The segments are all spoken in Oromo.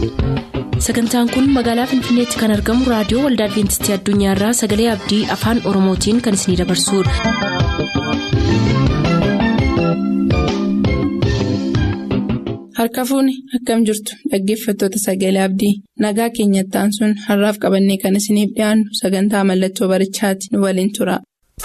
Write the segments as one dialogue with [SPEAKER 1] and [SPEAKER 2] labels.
[SPEAKER 1] sagantaan kun magaalaa finfinneetti kan argamu raadiyoo waldaa adventistii addunyaarraa sagalee abdii afaan oromootiin kan isinidabarsudha.
[SPEAKER 2] harka fuuni akkam jirtu dhaggeeffattoota sagalee abdii nagaa keenyattaan sun har'aaf qabannee kan isiniif dhiyaannu sagantaa mallattoo barichaati nu waliin tura.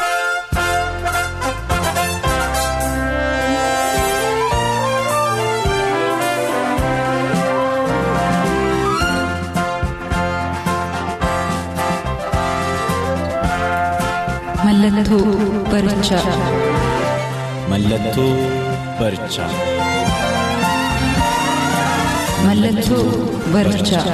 [SPEAKER 1] Mallattoo barichaa.
[SPEAKER 3] Mallattoo barichaa.
[SPEAKER 1] Mallattoo barichaa.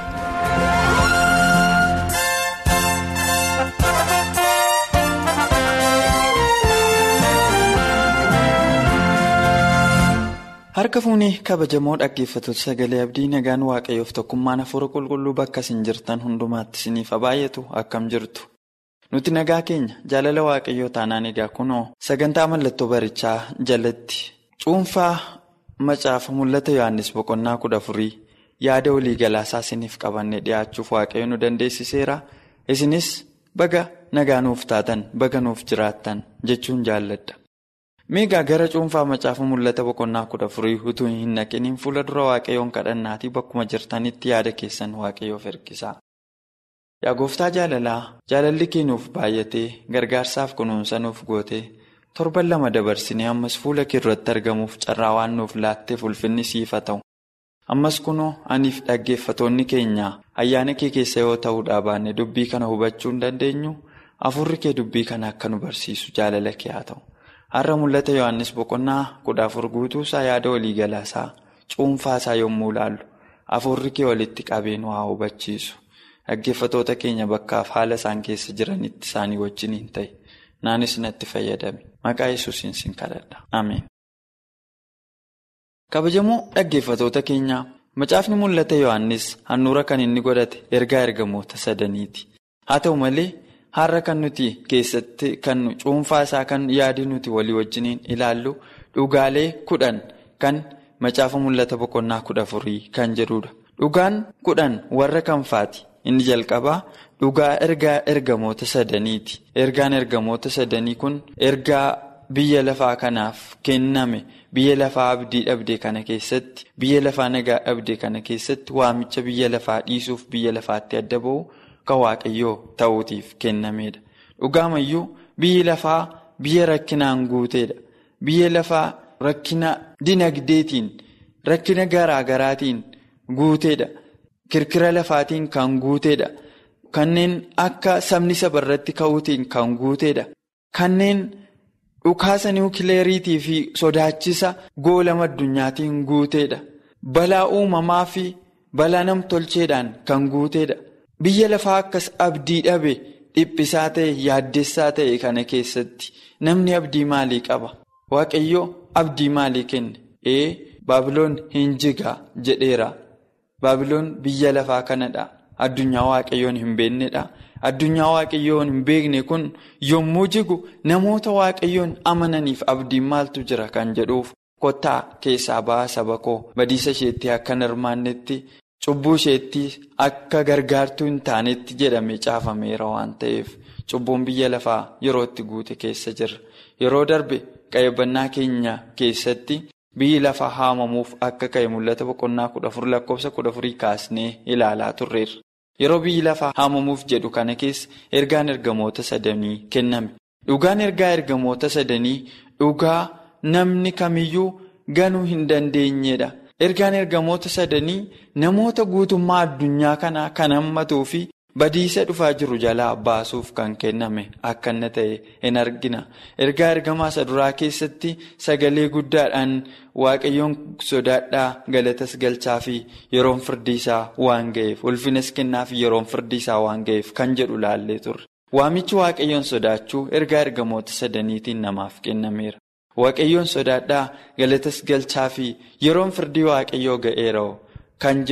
[SPEAKER 4] Harka fuunee kabajamoo dhaggeeffattoota sagalee abdii nagaan waaqayyoof tokkummaan hafuura qulqulluu bakka isin jirtan hundumaatti isiniif baay'atu akkam jirtu. Nuti nagaa keenya jaalala waaqayyoo taanaan egaa kunoo sagantaa mallattoo barichaa jalatti cuunfaa macaafa mul'ata Yohaannis boqonnaa kudha afurii yaada walii galaasaa isiniif qabannee dhiyaachuuf waaqayyo nu dandeessiseera. Isinis baga nagaa nuuf taatan baga nuuf jiraattan jechuun jaalladha. Meegaa gara cuunfaa macaafa mul'ata boqonnaa kudha afurii utuu hin naqiniin fuula dura waaqayyoon kadhannaatii bakkuma jirtanitti yaada keessan waaqayyoof ergisaa. Yaa gooftaa jaalalaa jaalalli kee nuuf baay'atee gargaarsaaf kunuunsa nuuf gootee torban lama dabarsinee ammas fuula kee irratti argamuuf carraa waan nuuf laatteef ulfinni siif haa ta'u. Ammas kunoo aniif dhaggeeffatoonni keenya ayyaana kee keessa yoo ta'uudhaa baanne dubbii kana hubachuu hin dandeenyu afurri kee dubbii kana akka nu barsiisu jaalala kee haa ta'u. Har'a mul'ata Yohaannis boqonnaa kudha afur guutuusaa yaada waliigalaasaa cuunfaasaa yommuu ilaallu afurri kee walitti qabee nu haa hubachiisu. Dhaggeeffatoota keenya bakkaaf haala isaan keessa jiranitti isaanii wajjin hin ta'e. Naanis natti fayyadame. Maqaa yesuusin sin kadhadha. Ameen. Kabajamoo dhaggeeffatoota keenyaa macaafni mul'ata Yohaannis handhuura kan inni godhate ergaa ergamoota sadaniiti. Haa ta'u malee har'a kan nuti keessatti kan cuunfaa isaa kan yaadi nuti walii wajjiniin ilaallu dhugaalee kudhan kan macaafa mul'ata boqonnaa kudha afurii kan jedhudha. Dhugaan kudhan warra kamfaati? Inni jalqabaa dhugaa ergaa ergamoota sadaniiti. Ergaan ergamoota sadanii kun ergaa biyya lafaa kanaaf kenname biyya lafaa abdii dhabdee kana keessatti biyya lafaa nagaa dhabdee kana keessatti waamicha biyya lafaa dhiisuuf biyya lafaatti adda ba'u kan waaqayyoo ta'uutiif kennamedha. Dhugaamayyuu biyyi lafaa biyya rakkinaan guuteedha. Biyya lafaa rakkina dinagdeetiin rakkina garaagaraatiin guuteedha. Kirkira lafaatiin kan guuteedha. Kanneen akka sabni sabarratti ka'uutiin kan guuteedha. Kanneen dhukaasa niwukileeriitii fi sodaachisa goolama addunyaatiin guuteedha. Balaa uumamaa fi balaa namtolcheedhaan kan guuteedha. Biyya lafaa akkas abdii dhabe dhiphisaa ta'e yaaddessaa ta'e kana keessatti namni abdii maalii qaba? Waaqayyoo abdii maalii kenne? Ee Baabiloon hin jigaa jedheera. Baabiloon biyya lafaa kanadha. Addunyaa waaqayyoon hin beeknedha. Addunyaa waaqayyoon hin beekne kun yommuu jigu namoota waaqayyoon amananiif abdiin maaltu jira kan jedhuuf kottaa keessaa ba'a saba koo badiisa isheetti akka hin hirmaannetti cubbuu isheetti akka gargaartuu hin taanetti jedhamee caafameera waan ta'eef cubbuun biyya lafaa yeroo itti guute keessa jirra. Yeroo darbe qayyabannaa keenya keessatti. Biyyi lafaa haamamuuf akka ka'e mul'ata boqonnaa kudha afur lakkoofsa kudha afurii kaasnee ilaalaa turreerra. Yeroo biyyi lafaa haamamuuf jedhu kana keessa ergaan ergamoota sadanii kenname. Dhugaan ergaa ergamoota sadanii dhugaa namni kamiyyuu ganuu hin dandeenyedha. Ergaan ergamoota sadanii namoota guutummaa addunyaa kanaa kan hammatuu fi badiisa dhufaa jiru jalaa baasuuf kan kenname akka inni ta'e hin argina. Ergaa ergamaa isa duraa keessatti sagalee guddaadhaan waaqayyoon sodaadhaa galatas galchaa fi yeroon firdii isaa waan ga'eef ulfinas kennaa fi yeroon firdii isaa waan ga'eef kan jedhu laallee turre. Waamichi waaqayyoon sodaachuu ergaa ergamoota sadaniitiin namaaf kennameera. Waaqayyoon sodaadhaa galatas galchaa fi yeroon firdii waaqayyoo ga'eera kan jedhu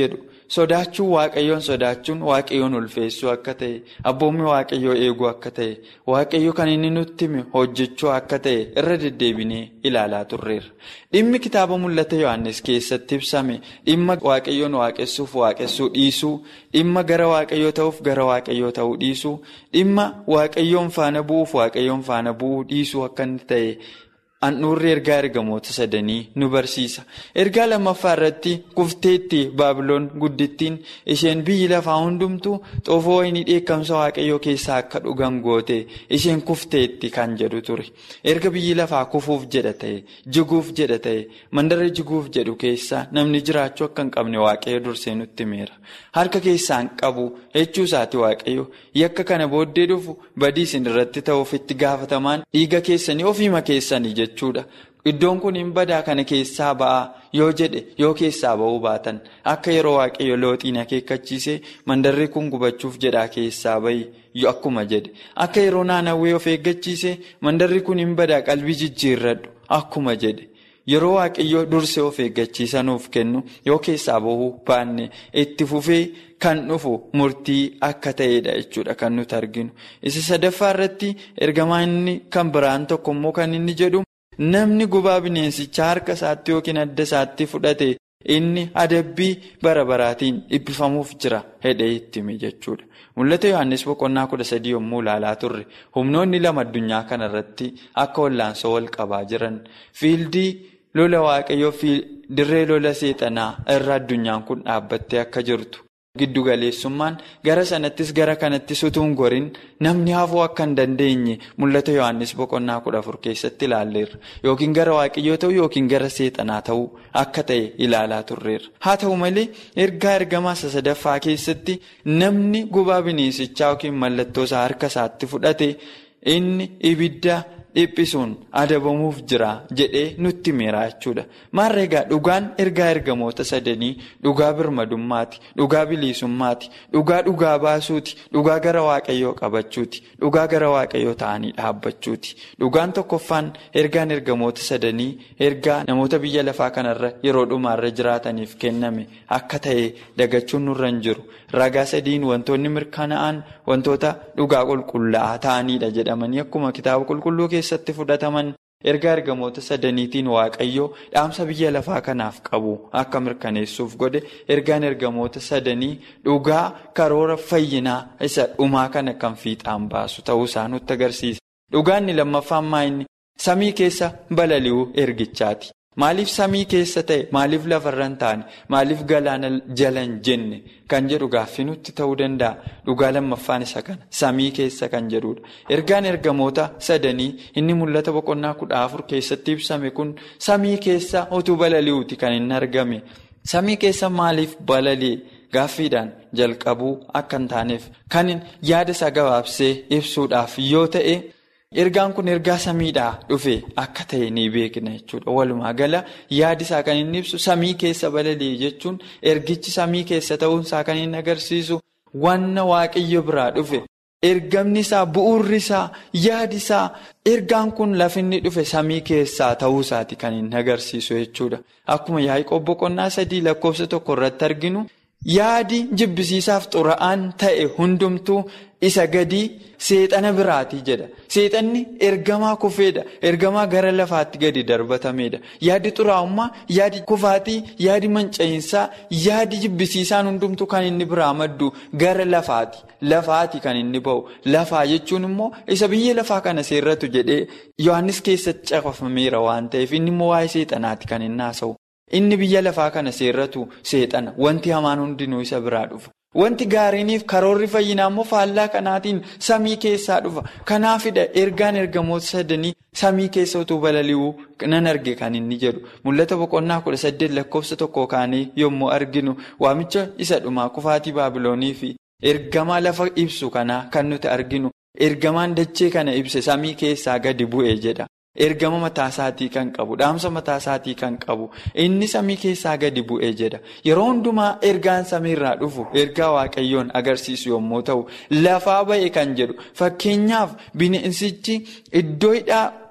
[SPEAKER 4] sodaachuun waaqayyoon sodaachuun waaqayyoon ulfeessuu akka ta'e abboommi waaqayyoo eeguu akka ta'e waaqayyo kan inni nutti hime hojjechuu akka ta'e irra deddeebinee ilaalaa turreerra. Dhimmi kitaaba mul'ata Yohaannis keessatti ibsame dhimma waaqayyoon waaqessuuf waaqessuu dhiisuu dhimma gara waaqayyoo ta'uuf gara waaqayyoo ta'uu dhiisuu dhimma waaqayyoon faana bu'uuf waaqayyoon faana bu'uu dhiisuu akka inni ta'e. Handhuurri ergaa ergamoota sadanii nu barsiisa. Ergaa lammaffaa irratti kufteetti baabiloon guddittiin isheen biyyi lafaa hundumtuu xoofoo wayinii dheekkamsa waaqayyoo keessaa akka dhugan goote isheen kufteetti kan jedhu ture. Erga biyyi lafaa kufuuf jedha ta'e, jiguuf jedha ta'e, mandara jiguuf jedhu keessaa namni jiraachuu akka hin qabne waaqayyo dursee nutti himeera. Harka keessaa hin qabu jechuu isaati waaqayyo yakka kana booddee dhufu badii isin irratti ta'uuf itti gaafatamaan dhiiga keessanii ofiima keessanii jechuudha. Iddoon kun hin badaa kana keessaa ba'aa yoo jedhe yoo keessaa ba'uu baatan akka yeroo waaqayyo looxiin akeekkachiise mandarri kun gubachuuf jedhaa keessaa bahi akkuma jedhe akka yeroo naannawwee of eeggachiise mandarri kun hin badaa qalbii jijjiirradhu akkuma jedhe. Yeroo waaqayyoo dursee of eeggachiisanuuf kennu yoo keessaa bahuu baanne itti fufee kan dhufu murtii akka ta'edha jechuudha kan nuti arginu. Isa sadaffaa irratti ergamaa inni kan biraan tokko immoo kan inni jedhu namni gubaa bineensichaa harka isaatti yookiin adda isaatti fudhate inni adabbii bara baraatiin dhiphifamuuf jira hedhee itti hime jechuudha. Mul'ata Yohaannis boqonnaa kudha sadii yommuu ilaalaa turre humnoonni lama addunyaa kanarratti akka wallaansoo wal qabaa jiran fiildii. lola waaqayyoo fi dirree lola seexanaa irra addunyaan kun dhaabbattee akka jirtu giddu galeessummaan gara sanattis gara kanattis utuu hin gorin namni hafuu akka hin dandeenye mul'ata yohannis boqonnaa kudha afur keessatti ilaalleerra yookiin gara waaqayyoo ta'uu yookiin gara seexanaa ta'uu akka ta'e ilaalaa turreerra haa ta'u malee ergaa ergamaa isa sadaffaa keessatti namni gubaa bineensichaa yookiin mallattoo isaa harka isaatti fudhate inni ibidda. dhiphisuun adabamuuf jira jedhee nutti himeera jechuudha maarra egaa dhugaan ergaa ergamoota sadanii dhugaa birmadummaati dhugaa bilisummaati dhugaa dhugaa baasuuti dhugaa gara waaqayyoo qabachuuti dhugaa gara waaqayyoo ta'anii dhaabbachuuti dhugaan tokkoffaan ergaan ergamoota sadanii ergaa namoota biyya lafaa kanarra yeroo dhumaarra jiraataniif kenname akka ta'e dagachuun nurra hin jiru ragaa sadiin wantoonni mirkanaa'an wantoota dhugaa qulqullaa'aa ta'aniidha jedhamanii akkuma kitaaba qulqulluu keessatti fudhataman ergaa ergamoota sadaniitiin waaqayyoo dhaamsa biyya lafaa kanaaf qabu akka mirkaneessuuf godhe ergaan ergamoota sadanii dhugaa karoora fayyinaa isa dhumaa kana kan fiixaan baasu ta'uu isaa nutti agarsiisa. Dhugaanni lammaffaan maayinni samii keessa balali'uu ergichaati. Maaliif samii keessa ta'e maaliif lafarra hin taane maaliif galaana jala hin jenne kan jedhu gaaffii nutti ta'uu danda'a dhugaa lammaffaan isa kana samii keessa kan jedhudha. Ergaan ergamoota sadanii inni mul'ata boqonnaa kudha afur keessatti ibsame kun samii keessa utuu balali'uuti kan inni argame samii keessa maaliif balali'e gaaffiidhaan jalqabuu akka hin taaneef kan yaada isaa gabaabsee ibsuudhaaf yoo ta'e. Ergaan kun ergaa samiidhaa dhufe akka ta'e ni beekna jechuudha. Walumaa gala yaadi isaa kan inni ibsu samii keessa balali'e jechuun ergichi samii keessa ta'uunsaa kan inni agarsiisu wanna waaqayyo biraa dhufe. Ergamni isaa bu'uurri isaa yaadi isaa ergaan kun lafinni dhufe samii keessaa ta'uusaati kan inni agarsiisu jechuudha. Akkuma Yaaqoob boqonnaa sadii lakkoofsa tokko irratti arginu. Yaadi jibbisiisaaf xura'aan ta'e hundumtuu isa gadii seexana biraatii jedha. Seexanni ergamaa kufeedha. Ergamaa gara lafaatti gadi darbatameedha. Yaadi xuraa'ummaa, yaadi kufaatii, yaadi manca'iinsaa, yaadi jibbisiisaan hundumtuu kan inni biraa maddu gara lafaati. Lafaati kan inni ba'u. Lafaa jechuun immoo isa biyya lafaa kana seerratu jedhee Yohaannis keessatti caqafameera waan ta'eef inni immoo waa'ee seexanaati kan inni haasa'u. Inni biyya lafaa kana seerratu seexana wanti hamaan hundinuu isa biraa dhufa. Wanti gaariiniif karoorri fayyinaa immoo faallaa kanaatiin samii keessaa dhufa. Kanaafidha ergaan ergamoota sadanii samii keessa utuu balali'uu nan arge kan inni jedhu. Mul'ata boqonnaa kudha saddeet lakkoofsa tokko kaanii yommuu arginu waamicha isa dhumaa kufaatii baabiloonii fi ergamaa lafa ibsu kanaa kan nuti arginu. Ergamaan dachee kana ibse samii keessaa gadi bu'e jedha. Ergama mataasaatii kan qabu dhaamsa mataasaatii kan qabu inni samii keessaa gadi bu'ee jedha yeroo hundumaa ergaan samiirraa dhufu ergaa waaqayyoon agarsiisu yommuu ta'u lafaa ba'e kan jedhu fakkeenyaaf bineensichi iddoo hidhaa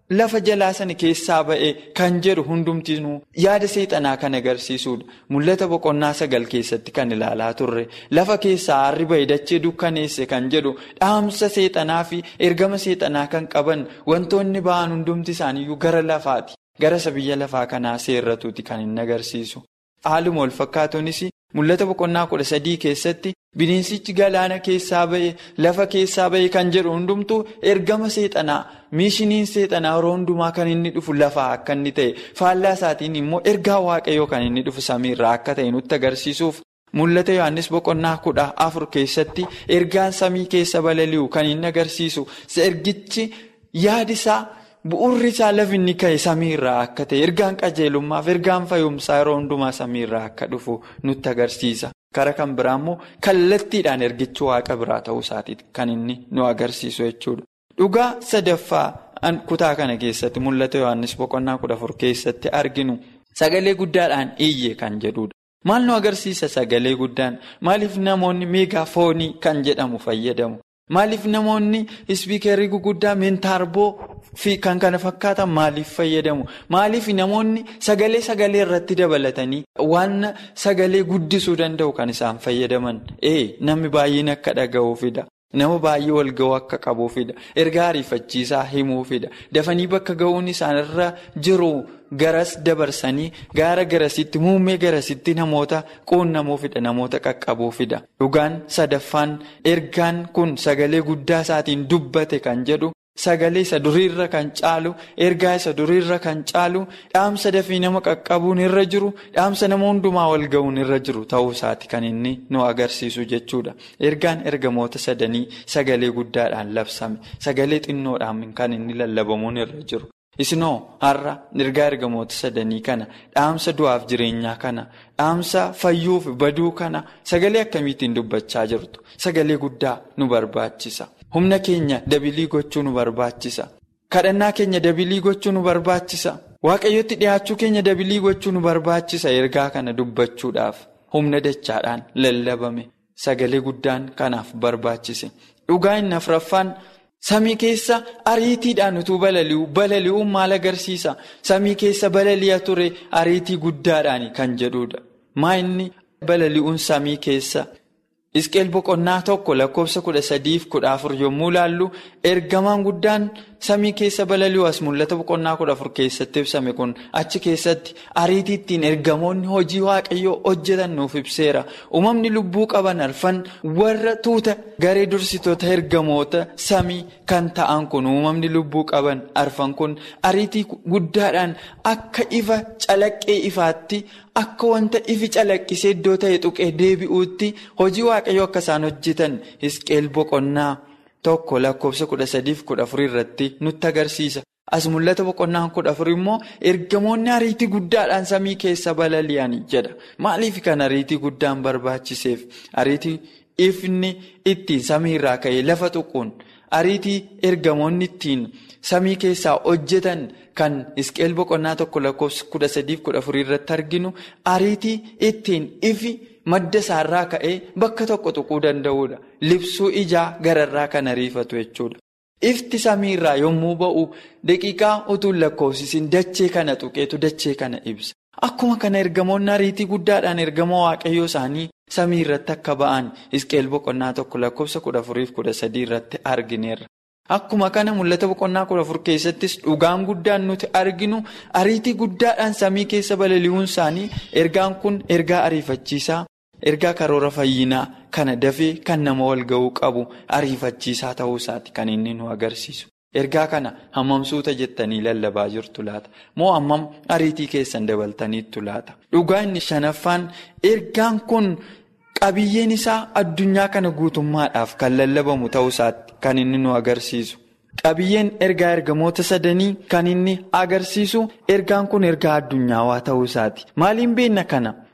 [SPEAKER 4] lafa jalaa sana keessaa ba'e kan jedhu hundumtinuu yaada seexanaa kan agarsiisudha. Mul'ata boqonnaa sagal keessatti kan ilaalaa turre lafa keessaa aarri ba'e dachee dukkaneesse kan jedhu dhaamsa seexanaa fi ergama seexanaa kan qaban wantoonni ba'an hundumti isaaniiyyuu gara lafaati. Gara isa biyya lafaa kanaa seerratuuti kan inni agarsiisu. Haaluma wal fakkaatuunis mul'ata boqonnaa kudha sadii keessatti bineensichi galaana keessaa ba'e lafa keessaa ba'e kan jedhu hundumtuu ergama seexanaa miishiniin seexanaa yeroo hundumaa kan inni dhufu lafaa akka inni ta'e faallaa isaatiin immoo ergaa waaqayyoo kan inni dhufu samiirraa akka ta'e nutti agarsiisuuf mul'ata yohannis boqonnaa kudha afur keessatti ergaan samii keessa balali'u kan inni agarsiisu ergichi yaadisaa. Bu'uurri isaa lafi inni ka'e samiirraa akka ta'e ergaan qajeelummaaf ergaan fayyumsaa yeroo hundumaa samiirraa akka dhufu nutti agarsiisa. Kara kan biraa immoo kallattiidhaan ergichi waaqa biraa ta'uu isaatiiti kan inni nu agarsiisu jechuudha. Dhugaa sadaffaa kutaa kana keessatti mul'ata Yohaannis boqonnaa kudha afur keessatti arginu sagalee guddaadhaan iyye kan jedhudha. Maal nu agarsiisa sagalee guddaan maaliif namoonni meegaafoonii kan jedhamu fayyadamu? Maaliif namoonni ispiikerii guguddaa meentaarboo fi kan kana fakkaatan maaliif fayyadamu? Maaliif namoonni sagalee sagalee irratti dabalatanii waan sagalee guddisuu danda'u kan isaan fayyadaman? Ee namni baay'een akka dhaga'uufidha. Nama baay'ee wal ga'uu akka qabuufidha. Ergaa ariifachiisaa himuufidha. Dafanii bakka ga'uun isaanirra jiru garas dabarsanii gaara garasitti muummee garasitti namoota quunnamuufidha. Namoota qaqqabuufidha. Dhugaan sadaffaan ergaan kun sagalee guddaa isaatiin dubbate kan jedhu sagalee isa duriirra kan caalu ergaa isa duriirra kan caalu dhaamsa dafii nama qaqqabuun irra jiru dhaamsa nama hundumaa wal ga'uun irra jiru ta'uu isaati kan inni nu agarsiisu jechuudha. Ergaan ergamoota sadanii sagalee guddaadhaan labsame sagalee xinnoodhaan kan inni lallabamuun irra jiru. Isinoo har'a ergaa ergamoota sadanii kana dhaamsa du'aaf jireenyaa kana dhaamsa fayyuuf baduu kana sagalee akkamiitiin dubbachaa jirtu sagalee guddaa nu barbaachisa. Humna keenya dabilii gochuu nu barbaachisa. Kadhannaa keenya dabilii gochuu nu barbaachisa. Waaqayyotti dhiyaachuu keenya dabilii gochuu nu barbaachisa ergaa kana dubbachuudhaaf humna dachaadhaan lallabame sagalee guddaan kanaaf barbaachise. Dhugaa inni afuraffaan samii keessa ariitiidhaan utuu balali'u balali'uun maal agarsiisa? Samii keessa balali'a ture ariitii guddaadhaan kan jedhudha. Maa inni balali'uun samii keessa? Isqeel boqonnaa tokko lakkoofsa kudha sadiif kudha afur yommuu ilaallu ergamaan guddaan samii keessa balali'u as mul'ata boqonnaa kudha afur keessatti ibsame kun achi keessatti ariitiittiin ergamoonni hojii waaqayyoo hojjetan nuuf ibseera. Uumamni lubbuu qaban arfan warra tuuta garee dursitoota ergamoota samii kan ta'an kun uumamni lubbuu qaban arfan kun ariitii guddaadhaan akka ifa calaqqee ifaatti. Akka wanta ifi calaqqisee iddoo ta'e tuqee deebi'uutti hojii waaqayyoo akka isaan hojjetan Hisqeel boqonnaa tokko lakkoofsa kudha sadiif kudha afurii irratti nutti agarsiisa. As mul'ata boqonnaan kudha afurii immoo ergamoonni ariitii guddaadhaan samii keessa balali'an jedha. Maaliif kan ariitii guddaan barbaachiseef? Ariitii ifni ittiin samii irraa ka'ee lafa tuquun ariitii ergamoonni ittiin samii keessaa hojjetan. Kan isqeel boqonnaa tokko lakkoofsa kudha sadiif kudha afurii irratti arginu ariitii ittiin ifi madda isaarraa ka'ee bakka tokko tuquu danda'udha. Libsuu ijaa gararraa kan ariifatu jechuudha. Ifti samiirraa yommuu ba'u daqiiqaa utuu lakkoofsisin dachee kana tuqeetu dachee kana ibsa. Akkuma kana ergamoonni ariitii guddaadhaan ergama waaqayyoo isaanii samii irratti akka ba'an isqeel boqonnaa tokko lakkoofsa kudha afuriif kudha sadii irratti argineerra. Akkuma kana mul'ata boqonnaa kudha afur keessattis dhugaan guddaan nuti arginu ariitii guddaadhaan samii keessa balali'uun isaanii ergaan kun ergaa ariifachiisaa ergaa karoora fayyinaa kana dafee kan nama wal ga'uu qabu ariifachiisaa ta'uu isaati kan inni nu agarsiisu. Ergaa kana hammam suuta jettanii lallabaa jirtu laata? Moo hammam ariitii keessan dabaltaniittu laata? Dhugaa inni shanaffaan ergaan kun. Qabiyyeen isaa addunyaa kana guutummaadhaaf kan lallabamu ta'uu isaatti kan inni nu agarsiisu. Qabiyyeen ergaa ergamoota sadanii kan inni agarsiisu ergaan kun ergaa addunyaawaa ta'uu isaati. Maaliin beekna kana?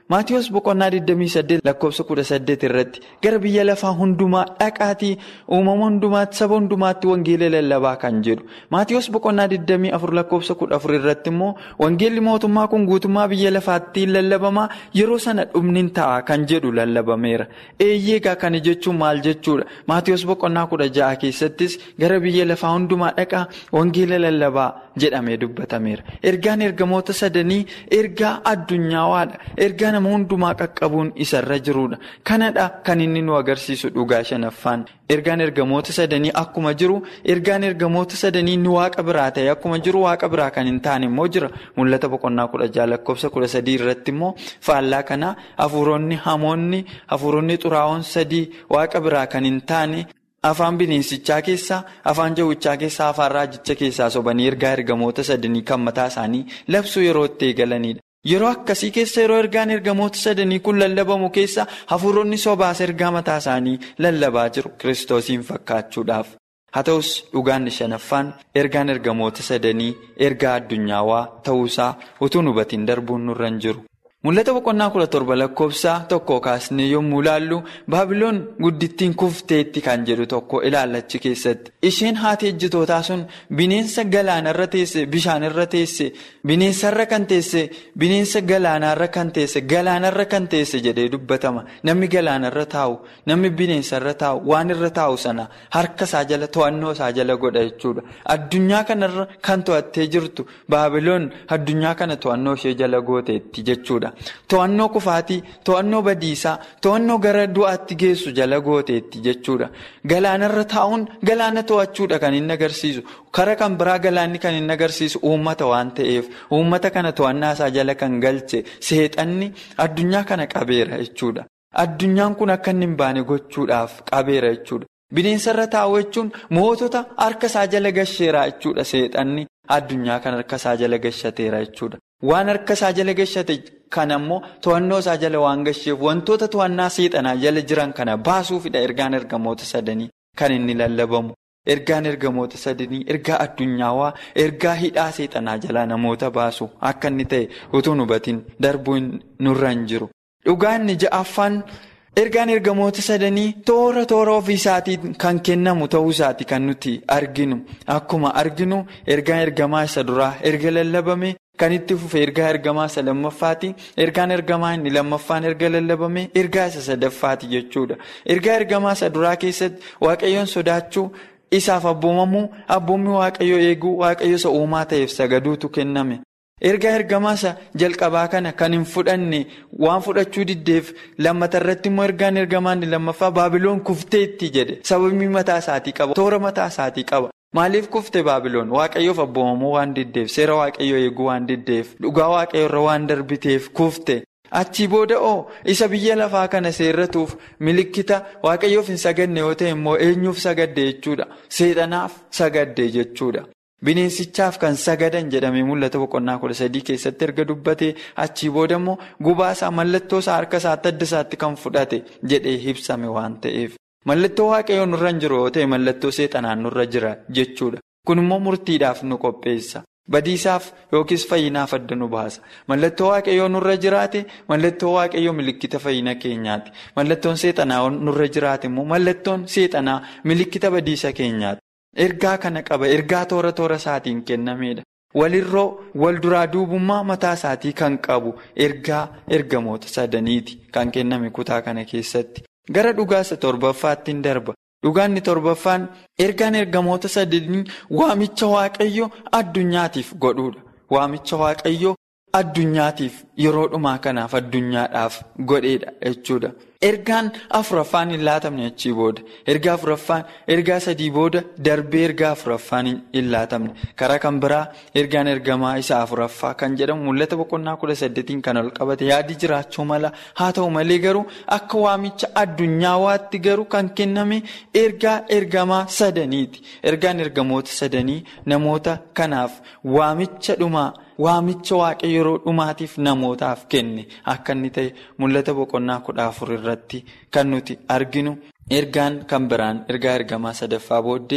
[SPEAKER 4] Maatiyoos boqonnaa 28 lakkoofsa 18 irratti gara biyya lafaa hundumaa dhaqaatii uumama hundumaatti saba hundumaatti wangeela lallabaa kan jedhu. Maatiyoos boqonnaa 24 lakkoofsa 14 irratti immoo wangeelli mootummaa kun guutummaa biyya lafaatti lallabamaa yeroo sana dhumni ta'a kan jedhu lallabameera. Eeyyeegaa kana jechuun maal jechuudha? Maatiyoos boqonnaa 16 keessattis gara biyya lafaa hundumaa dhaqaa wangeela lallabaa jedhamee dubbatameera. Ergaan ergamoota sadanii ergaa addunyaawwaadha. Ergaa nama hundumaa qaqqabuun isarra jirudha. Kanadha kan inni nu agarsiisu dhugaa shanaffaan. Ergaan ergamoota sadanii akkuma jiru ergaan ergamoota sadanii ni waaqa biraa ta'e akkuma jiru waaqa biraa kan hin taane immoo jira. Mul'ata boqonnaa kudha jaha lakkoofsa kudha sadii irratti immoo faallaa kana hafuuronni hamoonni hafuuronni xuraa'oon sadii waaqa biraa kan hin taane. Afaan bineensichaa keessaa, afaan jawwichaa keessaa, afaan raajicha keessaa sobanii ergaa ergamoota sadanii kan mataa isaanii labsuu yeroo itti eegalanidha. Yeroo akkasii keessa yeroo ergaan ergamoota sadanii kun lallabamu keessa hafuuronni sobaas ergaa mataa isaanii lallabaa jiru kiristoosiin fakkaachuudhaaf. Haa ta'us dhugaan shanaffaan ergaan ergamoota sadanii ergaa addunyaawaa ta'uusaa utuu hubatiin darbuun nurra hin jiru. Mul'ata boqonnaa kudha torba lakkoofsa tokko kaasnee yommuu ilaallu baabiloon guddittiin kufteetti kan jedhu tokko ilaallachi keessatti. Isheen haati ejjitootaa sun bineensa galaanarra teesse bishaanirra teesse bineensarra kan teesse bineensa galaanarra kan teesse galaanarra kan teesse jedhee dubbatama. Namni galaanarra taa'u namni bineensarra taa'u waan irra taa'u sana harka isaa jala to'annoo isaa jala godha jechuudha. Addunyaa kanarra kan to'attee jirtu baabiloon addunyaa kana to'annoo ishee jala gooteetti jechuudha. To'annoo kufaatii, to'annoo badiisaa, to'annoo gara du'aatti geessu jala gooteetti jechuudha. Galaanarra taa'uun galaana to'achuudha kan inni agarsiisu. Kara kan biraa galaanni kan inni agarsiisu uummata waan ta'eef, uummata kana to'annaa isaa jala kan galche seexanni addunyaa kana qabeera jechuudha. Addunyaan kun akka inni hin baane gochuudhaaf qabeera jechuudha. Bineensarra taa'u jechuun mootota harka isaa jala gasheera jechuudha seexanni addunyaa kana harka isaa jala gashateera jechuudha. Waan harka isaa jala gashate kan ammoo to'annoo isaa jala waan gasheef wantoota to'annaa seexanaa jala jiran kana baasuufidha ergaan ergamoota sadanii kan inni lallabamu. Ergaan ergamoota sadanii ergaa addunyaawaa ergaa hidhaa seexanaa jalaa namoota baasu akka inni ta'e utuu hubatiin darbuu nurra hin jiru. Dhugaa inni ja'affaan ergaan ergamoota sadanii toora toora ofii isaatiin kan kennamu ta'uu isaati kan nuti arginu. Akkuma arginu ergaan ergamaa isa duraa erga lallabame. Kan itti fufe ergaa ergamaa isa lammaffaati. Ergaan ergamaa inni lammaffaan erga lallabame ergaa isa sadaffaati jechuudha. Ergaa ergamaa isa duraa keessatti waaqayyoon sodaachuu isaaf abboomamuu abboommi waaqayyoo eeguu waaqayyo isa uumaa ta'eef sagaduutu kenname. Ergaa ergamaa isa jalqabaa kana kan hin fudhanne waan fudhachuu diddeef lammata irratti immoo ergaan ergamaa inni lammaffaa baabiloon kufteetti jedhe sababii mataa isaatii qaba toora mataa isaatii qaba. Maaliif kufte baabiloon waaqayyoof abboomamuu waan diddeef seera waaqayyoo eeguu waan diddeef dhugaa waaqayyo irra waan darbiteef kufte achii booda oo isa biyya lafaa kana seerratuuf milikkita waaqayyoof hin sagadne yoo ta'e immoo eenyuuf sagadde jechuudha seexanaaf sagadde jechuudha. Bineensichaaf kan sagadan jedhamee mul'ata boqonnaa kudha sadii keessatti erga dubbatee achii booda immoo gubaasaa mallattoo isaa harka isaatti adda isaatti kan fudhate jedhee ibsame waan ta'eef. Mallattoo waaqayyoon nurra hin jiru yoo ta'e mallattoo seexanaan nurra jira jechuudha. Kun immoo murtiidhaaf nu qopheessa. Badiisaaf yookiis fayyinaaf adda nu baasa. Mallattoo waaqayyoo nurra jiraate mallattoo waaqayyoo milikkita fayyina keenyaati. Mallattoon seexanaa nurra jiraate immoo mallattoon seexanaa milikkita badiisa keenyaati. Ergaa kana qaba. Ergaa toora toora isaatiin kennameedha. Walirroo wal duraa duubummaa mataa isaatii kan qabu ergaa ergamoota sadaniiti kan kenname kutaa kana keessatti. Gara dhugaa isa torbaffaatti hin darba. Dhugaanni torbaffaan ergaan ergamoota sadanii waamicha waaqayyoo addunyaatiif godhuudha. Waamicha waaqayyoo addunyaatiif yeroo dhumaa kanaaf addunyaadhaaf godheedha jechuudha. Ergaan afuraffaan hin laatamne achii booda. Ergaa afuraffaan ergaa sadii booda darbee ergaa afuraffaan hin laatamne. Karaa kan biraa ergaan ergamaa isa afuraffaa kan jedhamu mul'ata boqonnaa kudha saddeetiin kan ol qabate yaadi jiraachuu mala. Haa ta'u malee garuu akka waamicha addunyaatti garuu kan kenname ergaa ergamaa sadaniiti. Ergaan ergamoota sadanii namoota kanaaf waamicha dhumaa. Waamicha waaqayyo yeroo dhumaatiif namootaaf kenne akka inni ta'e mul'ata boqonnaa kudha afur irratti kan nuti arginu ergaan kan biraan ergaa ergamaa sadaffaa booddee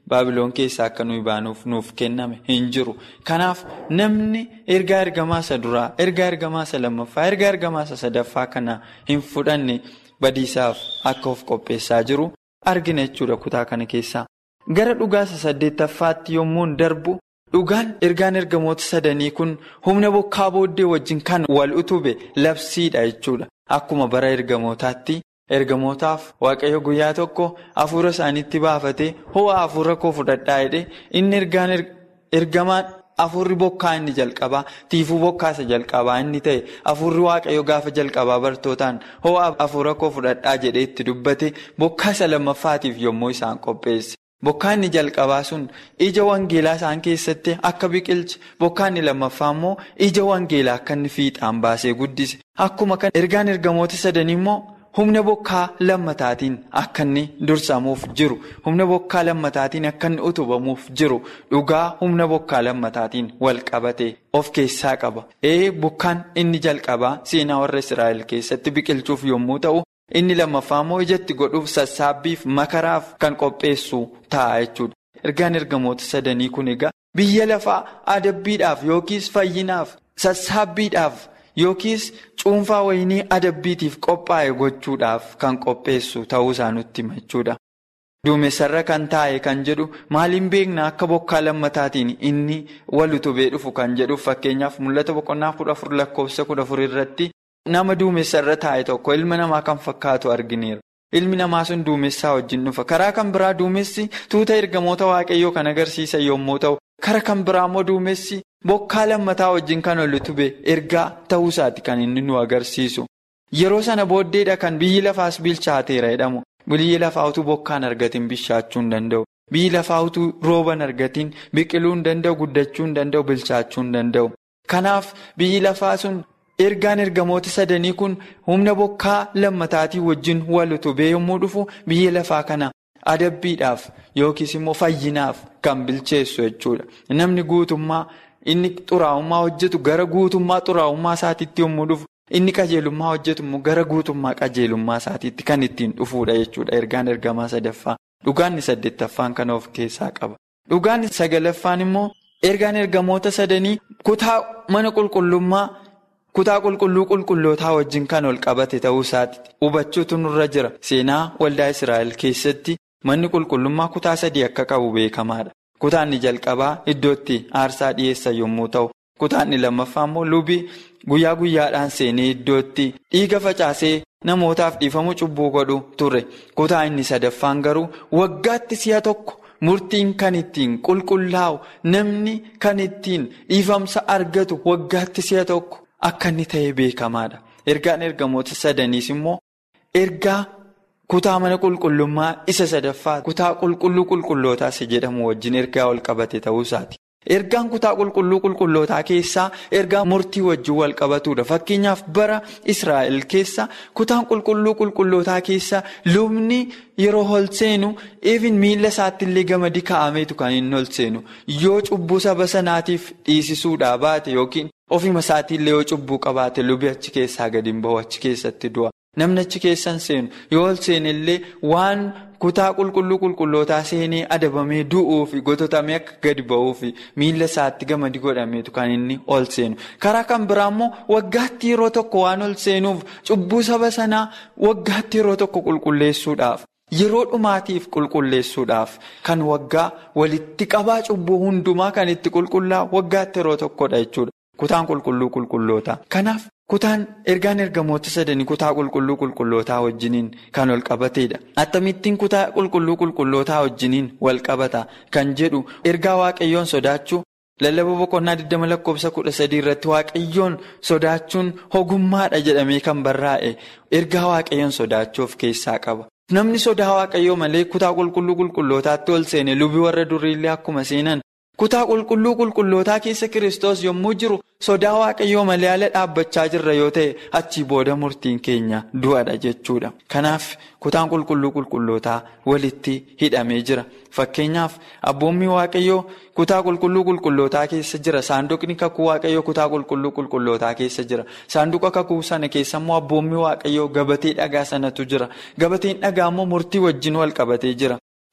[SPEAKER 4] baabiloon keessaa akka nuyi baanuuf nuuf kenname hin jiru. Kanaaf namni ergaa ergamaa isa duraa, ergaa ergamaa isa lammaffaa, ergaa ergamaa isa sadaffaa kana hin fudhanne badiisaaf akka of qopheessaa jiru argina jechuudha kutaa kana keessaa. Gara dhugaa isa saddeettaffaatti yommuu darbu dhugaan ergaan ergamoota sadanii kun humna bokkaa booddee wajjin kan wal utube labsiidha jechuudha. Akkuma bara ergamootaatti. ergamootaaf waaqayyo guyyaa tokko hafuura isaaniitti baafatee ho'a hafuura koo fudhadhaa jedhee inni ergaan ergamaan hafuurri bokkaa inni jalqabaa tiifuu bokkaa isa jalqabaa inni ta'e hafuurri waaqayyo gaafa jalqabaa bartootaan ho'a hafuura koo fudhadhaa jedhee itti dubbate bokkaa isa lammaffaatiif yommuu isaan qopheesse. Bokkaa inni jalqabaa sun ija wangeelaa isaan keessatti akka biqilche bokkaa inni lammaffaa immoo ija wangeelaa akka inni fiixaan baasee guddise akkuma kan ergaan ergamoota sadanii immoo. Humna bokkaa lammataatiin akka inni dursamuuf jiru humna bokkaa lammataatiin akka inni utubamuuf jiru dhugaa humna bokkaa lammataatiin wal qabate of keessaa qaba. Ee bokkaan inni jalqabaa seenaa warra Israa'el keessatti biqilchuuf yommuu ta'u inni lammaffaa immoo ijatti godhuuf sassaabbiif makaraaf kan qopheessu ta'a jechuudha. Ergaan ergamoota sadanii kun egaa biyya lafaa adabbiidhaaf yookiis fayyinaaf sassaabbiidhaaf. Yookiis cuunfaa wayinii adabbiitiif qophaa'e gochuudhaaf kan qopheessu ta'uu isaa nutti hima jechuudha. Duumessarra kan taa'e kan jedhu maaliin beekna akka bokkaa lammataatiin inni wal utubee dhufu kan jedhuuf fakkeenyaaf mul'ata boqonnaa kudha afur lakkoofsa kudha afur irratti nama duumessarra taa'e tokko ilma namaa kan fakkaatu argineera. Ilmi namaa sun duumessaa wajjin dhufa. Karaa kan biraa duumessi tuuta ergamoota waaqayyoo kan agarsiisan yommuu ta'u, karaa kan biraa immoo duumessi. Bokkaa lammataa wajjin kan ol utube ergaa ta'uu isaati kan inni nu agarsiisu. Yeroo sana booddeedha kan biyyi lafaas bilchaateera jedhamu. Biyyi lafaa utuu bokkaan argatiin bishaachuu hin danda'u. Biyyi lafaa utuu rooban argatiin biqiluu hin danda'u, guddachuu hin danda'u, bilchaachuu hin danda'u. Kanaaf biyyi lafaa sun ergaan ergamoota sadanii kun humna bokkaa lammataatii wajjin wal utubee yommuu dhufu biyya lafaa kana adabbiidhaaf yookiis immoo fayyinaaf kan bilcheessu jechuudha. Namni guutummaa. Inni xuraa'ummaa hojjetu gara guutummaa xuraa'ummaa isaatiitti yommuu dhufu inni qajeelummaa hojjetu immoo gara guutummaa qajeelummaa isaatiitti kan ittiin dhufuudha jechuudha ergaan ergamaa sadaffaa dhugaanni saddeettaffaan kan of keessaa qaba. Dhugaanni sagalaffaan immoo ergaan ergamoota sadanii kutaa mana qulqullummaa kutaa qulqulluu qulqullootaa wajjin kan ol qabate ta'uu isaati hubachuutu nurra jira seenaa waldaa Israa'el keessatti manni qulqullummaa kutaa sadii akka qabu beekamaadha. Kutaanni jalqabaa iddootti aarsaa dhiyeessan yommuu ta'u kutaanni lammaffaa immoo lubii guyyaa guyyaadhaan seenee iddootti dhiiga facaasee namootaaf dhiifamu cubbuu godhu ture kutaa inni sadaffaan garuu waggaatti si'a tokko murtiin kan ittiin qulqullaa'u namni kan ittiin dhiifamsa argatu waggaatti si'a tokko akka inni ta'e beekamaadha ergaan ergamoota sadaniis immoo ergaa. Kutaa mana qulqullummaa isa sadaffaa kutaa qulqulluu qulqullootaas jedhamu wajjin ergaa wal qabate ta'uu isaati. Ergaan kutaa qulqulluu qulqullootaa keessaa ergaa murtii wajjin wal qabatudha. Fakkeenyaaf bara Israa'el keessa kutaan qulqulluu qulqullootaa keessa lubni yeroo ol seenu even miila isaatti illee gamadi kaa'ameetu kan inni ol seenu. Yoo cubbuu saba sanaatiif dhiisisuudhaa baate yookiin ofima isaatii illee yoo cubbuu qabaate lubi achi keessaa gadi hin bahu achi keessatti du'a. Namni achi keessan seenu yoo ol seenellee waan kutaa qulqulluu qulqullootaa seenee adabamee du'uu fi gototamee akka gadi ba'uu fi miila isaatti gamadi godhameetu kan inni ol seenu. Karaa kan biraa immoo waggaatti yeroo tokko waan ol seenuuf cubbuu saba sanaa waggaatti yeroo tokko qulqulleessuudhaaf yeroo dhumaatiif qulqulleessuudhaaf kan waggaa walitti qabaa cubbuu hundumaa kan itti qulqullaa'u waggaatti yeroo tokkodha jechuudha. Kutaan qulqulluu qulqullootaa. Kanaaf. Kutaan ergaan ergamoota sadanii kutaa qulqulluu qulqullootaa wajjiniin kan wal qabateedha. Akkamittiin kutaa qulqulluu qulqullootaa wajjiniin wal qabata kan jedhu ergaa waaqayyoon sodaachuu lallaba boqonnaa 20 lakkoofsa 13 irratti waaqayyoon sodaachuun ogummaadha jedhamee kan barraa'e ergaa waaqayyoon sodaachuu of keessaa qaba. Namni sodaa waaqayyoo malee kutaa qulqulluu qulqullootaatti ol seene lubii warra duriillee akkuma seenan. Kutaa qulqulluu qulqullootaa keessa Kiristoos yommuu jiru sodaa waaqayyoo malee ala dhaabbachaa jirra yoo ta'e achii booda murtiin keenya du'adha jechuudha. Kanaaf kutaan qulqulluu qulqullootaa walitti hidhamee jira. Fakkeenyaaf abboommii waaqayyoo kutaa qulqulluu qulqullootaa keessa jira. Saanduqni kakuu waaqayyoo kutaa qulqulluu qulqullootaa keessa jira. Saanduqa kakuu sana keessa immoo abboommii waaqayyoo gabatee dhagaa sanatu jira. Gabateen dhagaa immoo murtii wajjin wal qabatee jira.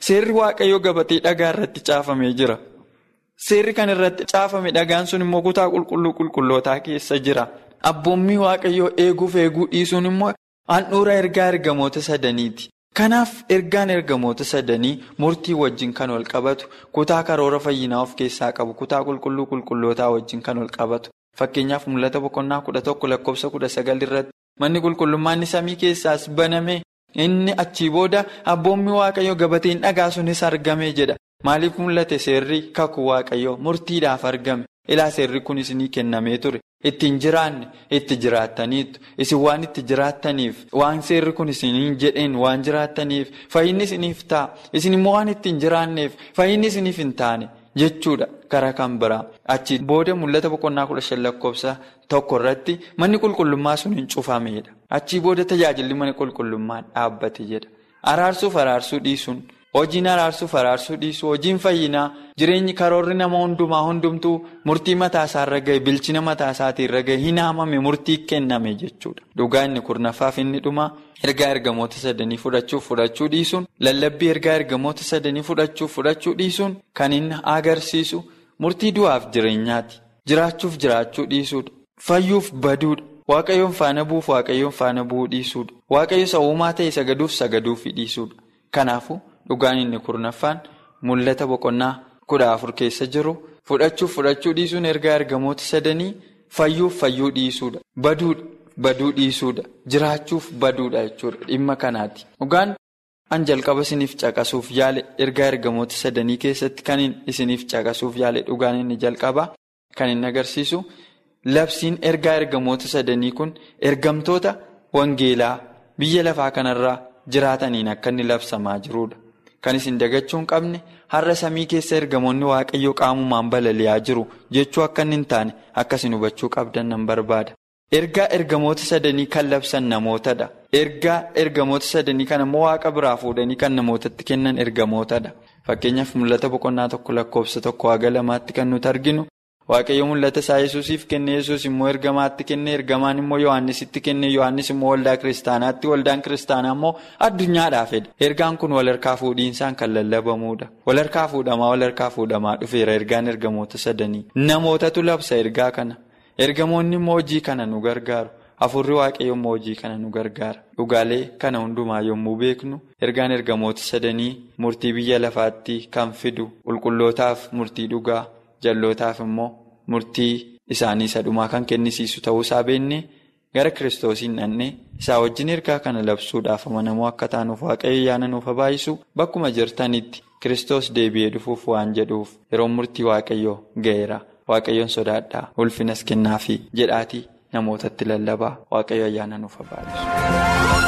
[SPEAKER 4] Seerri waaqayyoo gabatee dhagaa irratti caafamee jira. Seerri kan irratti caafame dhagaan sun immoo kutaa qulqulluu qulqullootaa keessa jira. Abboommii waaqayyoo eeguuf eeguu dhiisuun immoo handhuura ergaa ergamoota sadaniiti. Kanaaf ergaan ergamoota sadanii murtii wajjin kan wal qabatu kutaa karoora fayyinaa of keessaa qabu kutaa qulqulluu qulqullootaa wajjin kan wal qabatu fakkeenyaaf mul'ata boqonnaa kudha tokko lakkoofsa kudha sagal irratti manni qulqullummaan samii keessaas baname inni achii booda abboommii waaqayyoo gabateen dhagaa sunis argame jedha maaliif mul'ate seerri kakuu waaqayyoo murtiidhaaf argame ilaa seerri kun isinii kennamee ture. Ittiin jiraanne itti jiraattaniitu isin waan itti jiraattaniif waan seerri kun isiniin jedheen waan jiraattaniif fayyinni isiniif ta'a isin immoo waan ittiin jiraanneef fayyinni isiniif hin taane jechuudha karaa kan biraa achi booda mul'ata boqonnaa kudha shan lakkoofsa tokko irratti manni qulqullummaa sun hin cufameedha achii booda tajaajilli mana qulqullummaa dhaabbate jedha araarsuuf araarsuu dhiisuun. Hojiin araarsuuf araarsuu dhiisuu hojiin fayyinaa jireenyi karoorri nama hundumaa hundumtuu murtii mataasaarra gahe bilchina mataasaatirra gahe hin haamame murtii kenname jechuudha. Dhugaa inni kurnaffaaf inni dhumaa ergaa ergamoota sadanii fudhachuuf fudhachuu dhiisuun lallabbii ergaa ergamoota sadanii fudhachuuf fudhachuu dhiisuun kan inni agarsiisu murtii du'aaf jireenyaati. Jiraachuuf jiraachuu dhiisuudha. Fayyuuf baduudha. Waaqayyoon faana bu'uuf waaqayyoon faana bu'uu dhiisuudha. Waaqayyo sawumaa ta'e sagaduuf sagaduufi dhiisuudha. Kanaafuu. Dhugaan inni kurnaffaan mul'ata boqonnaa kudha afur keessa jiru fudhachuuf fudhachuu dhiisuun ergaa ergamoota sadanii fayyuuf fayyuu dhiisuudha. Baduu dhiisuudha. Jiraachuuf baduudha jechuudha. Dhimma kanaati. Dhugaan an jalqaba isiniif caqasuuf yaale ergaa ergamoota sadanii keessatti kan isiniif caqasuuf yaale dhugaan inni jalqabaa kan inni agarsiisu labsiin ergaa ergamoota sadanii kun ergamtoota wangeelaa biyya lafaa kanarraa jiraataniin akka inni labsamaa jirudha. Kan isin dagachuu hin qabne har'a samii keessa ergamoonni waaqayyoo qaamumaan balali'aa jiru jechuu akka inni hin taane akkasin hubachuu qabdan nan barbaada. Ergaa ergamoota sadanii kan labsan namootadha. Ergaa ergamoota sadanii kan ammoo waaqa biraa fuudhanii kan namootatti kennan ergamootadha. Fakkeenyaaf mul'ata boqonnaa tokko lakkoofsa tokko haga lamaatti kan nuti arginu. Waaqayyo mul'ata isaa yesuusiif kenne yesuus immoo ergamaatti kenne ergamaan immoo yohannisitti kenne yohannis immoo waldaa kiristaanaatti waldaan kiristaanaa immoo addunyaadhaaf fedhe ergaan kun walharkaa fuudhiinsaan kan lallabamuudha walharkaa fuudhamaa walharkaa fuudhamaa dhufeera ergaan ergamoota sadanii namootatu labsa ergaa kana ergamoonni immoo hojii kana nu gargaaru afurri waaqayyo immoo hojii kana nu gargaara dhugaalee kana hundumaa yommuu beeknu ergaan ergamoota sadanii murtii biyya lafaatti kan fidu qulqullootaaf murtii dhugaa. Jallootaaf immoo murtii isaanii isa dhumaa kan kennisiisu ta'uu isaa beeknee gara kiristoosiin dhannee isaa wajjin ergaa kana labsuudhaaf amanamoo akka taanuuf waaqayyo yaana nuuf habaayisu bakkuma jirtanitti kiristoos deebi'ee dhufuuf waan jedhuuf yeroo murtii waaqayyoo ga'eera waaqayyoon sodaadhaa ulfinas kennaafi jedhaatii namootatti lallabaa waaqayyo ayyaana nuuf habaayisu.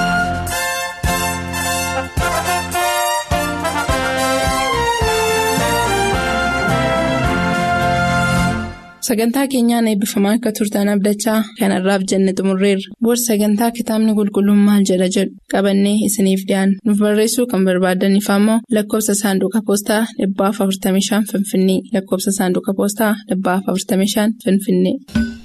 [SPEAKER 2] Sagantaa keenyaan eebbifamaa akka turtan abdachaa kanarraaf jenne xumurreerra. Booda sagantaa kitaabni qulqulluun maal jedha jedhu qabannee isiniif dhiyaanna. Nuuf barreessuu kan barbaadaniif ammoo lakkoofsa saanduqa poostaa 45 Finfinnee lakkoofsa saanduqa poostaa 45 Finfinnee.